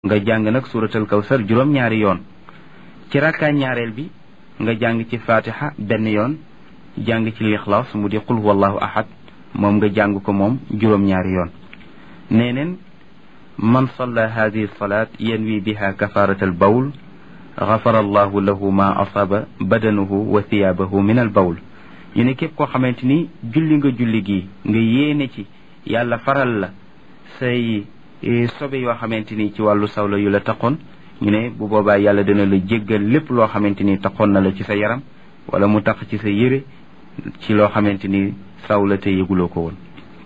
nga jàng nag suratul kawsar juróom-ñaari yoon ci rakkaa ñaareel bi nga jàng ci fatiha benn yoon jàng ci lixlaas mu di qul huwallahu ahad moom nga jàng ko moom juróom-ñaari yoon nee neen man salla hadihi salat yanwi biha kafarat al bawl gafara allahu lahu ma asaba badanuhu wa thiyaabahu min al bawl ñu ne képp koo xamante ni julli nga julli gi nga yéene ci yàlla faral la say sobe yoo xamante ni ci wàllu sawla yu la taxoon ñu ne bu boobaa yàlla dina la jéggal lépp loo xamante ni taxoon na la ci sa yaram wala mu tax ci sa yére ci loo xamante ni sawla te yëguloo ko woon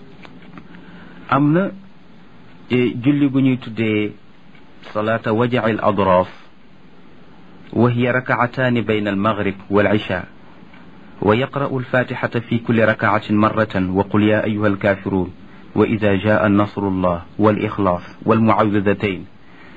am na julli gu ñuy tuddee salaata wajaci al adraaf wa hiya rakaataani bayna al maghrib wal isha wa yaqra'u alfatixata fi kulli rakaatin marratan wa qul ya ayuha alkafirun wa ida jaa nasrullah walixlaas walmuawidatayn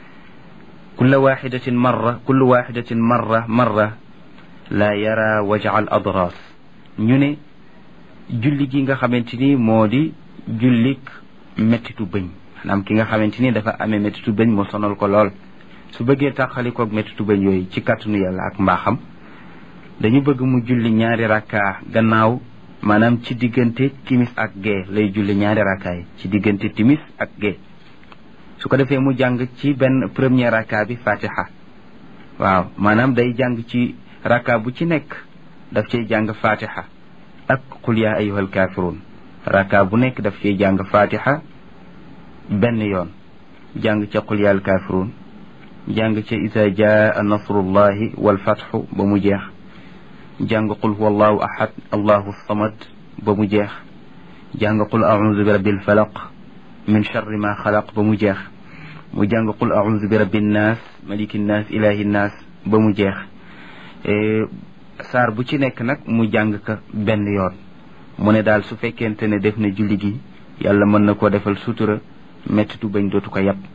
kulla waxidatin marra kullu waxidatin marra marra laa yara wajaca al adraas ñu ne julli gi nga xamante ni moo di jullik mettitu bëñ maanaam ki nga xamante ni dafa amee mettitu bëñ mu sonal ko lool su bëggee tàqalikoog mettitu bëñ yooyu ci kàttanu yàlla ak mbaaxam dañu bëgg mu julli ñaari rakkaa gannaaw maanaam ci diggante timis ak gee lay julli ñaari rakkaa yi ci diggante timis ak gee su ko defee mu jàng ci benn premier rakka bi fatiha waaw maanaam day jàng ci rakka bu ci nekk daf cay jàng fatiha ak qul yaa ayyuhal kafirun rakka bu nekk daf cay jàng fatiha benn yoon jàng ca qul yaa al kafirun jàng ca isa jaa nasrullahi wal fatxu ba mu jeex jàng qul huwa allahu ahad allahu samad ba mu jeex jàng qul audu bi rabbil falaq min charri ma xalaq ba mu jeex mu jàng qul audu bi rabbi nnaas maliki nnaas ilahi nnaas ba mu jeex saar bu ci nekk nag mu jàng ka benn yoon mu ne daal su fekkente ne def na julli gi yàlla mën na koo defal sutura mettitu bañ dootu ko yàpp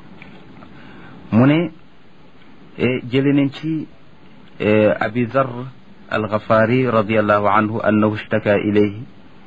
mu ne jële nañ ci abi zar alxafaari radiallahu anhu annahu ishtaka ilayhi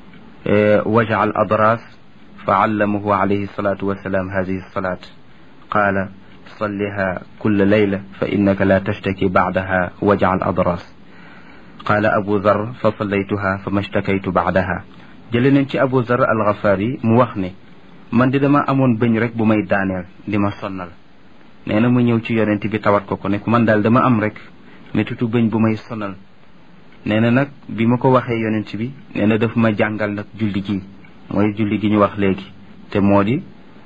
waja al adras fa allamahu alayhi salatu wasalaam hadihi salat qaala salliha kulla layla fa innaka la tashtaki bacdaha waja al adras qaala abu zar fa sallaytuha fa ma shtakaytu bacdaha jële nañ ci abu zar alxafaari mu wax ne man di dama amoon bëñ rek bu may daaneel di ma sonnal nee na mu ñëw ci yonent bi tawat ko ko ne man daal dama am rek métutu bëñ bu may sonal nee na nag bi ma ko waxee yonent bi nee na daf ma jàngal nag julli gi mooy julli gi ñu wax léegi te moo di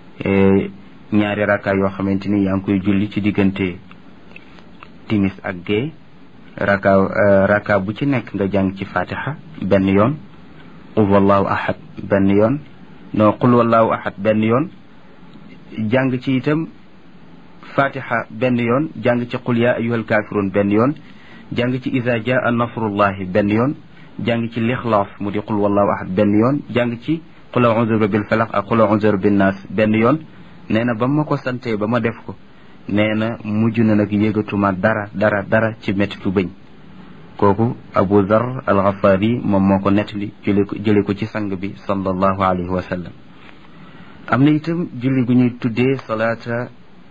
ñaari rakka yoo xamante ni yaa ngi koy julli ci diggante timis ak gée rakka rakka bu ci nekk nga jàng ci fatiha benn yoon qul wallahu ahad benn yoon non qul wallahu ahad benn yoon jàng ci itam fatiha benn yoon jàng ci qul yaa ayyuhal kafirun benn yoon jàng ci isa jaa nasrullahi benn yoon jàng ci lixlaas mu di qul wallahu ahad benn yoon jàng ci qul a'udhu bi rabbil falaq ak qul a'udhu bi rabbin nas benn yoon nee na ba ma ko santee ba ma def ko nee na mujj na nag yëgatuma dara dara dara ci mettitu bëñ kooku abu zar alxafaari moom moo ko nettali jële ko jële ko ci sang bi sallallahu alayhi wa sallam am na itam julli gu ñuy tuddee salaata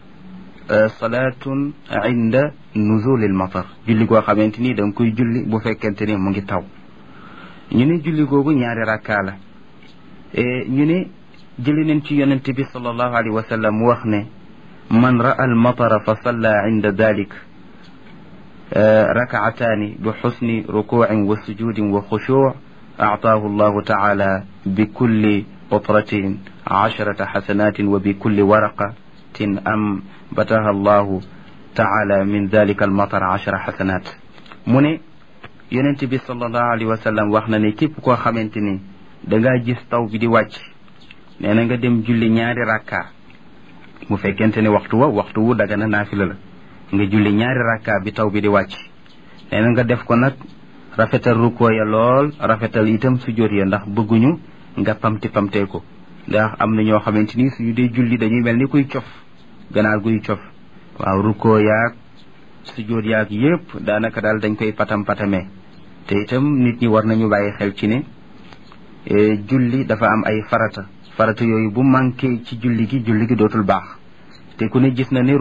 salaatun inda nuzulil matar julli goo xamante ni da nga koy julli bu fekkente ni mu ngi taw ñu ne julli googu ñaari rakkaa la ñu ne jëli nañ ci yonente bi sallallahu alayhi wa sallam mu wax ne man ra'a al matara fa salla inda dalik rakaataani bi xusni rukuucin wa sujudin wa xushuuc actaahu allahu taala bi kulli qutratin casharata xasanatin wa bi kulli waraqatin am bataha allahu taala min dalika almatar achara xasanat mu ne yonent bi sallallahu alayhi wa sallam wax na ne képp koo xamante ni dangaa gis taw bi di wàcc nee na nga dem julli ñaari rakka bu fekkente ne waxtu wa waxtu wu daga na naafila la nga julli ñaari rakka bi taw bi di wàcc nee na nga def ko nag rafetal rukkoo ya lool rafetal itam sujjóot ya ndax bëgguñu nga pamti pamtee ko ndax am na ñoo xamante ni suñu dee julli dañuy mel ni kuy cof ganaar guy cof waaw rukkoo yaag sujjóot yaag yépp daanaka daal dañ koy patam patamee te itam nit ñi war nañu bàyyi xel ci ne julli dafa am ay farata farata yooyu bu manqué ci julli gi julli gi dootul baax te ku ne gis na ne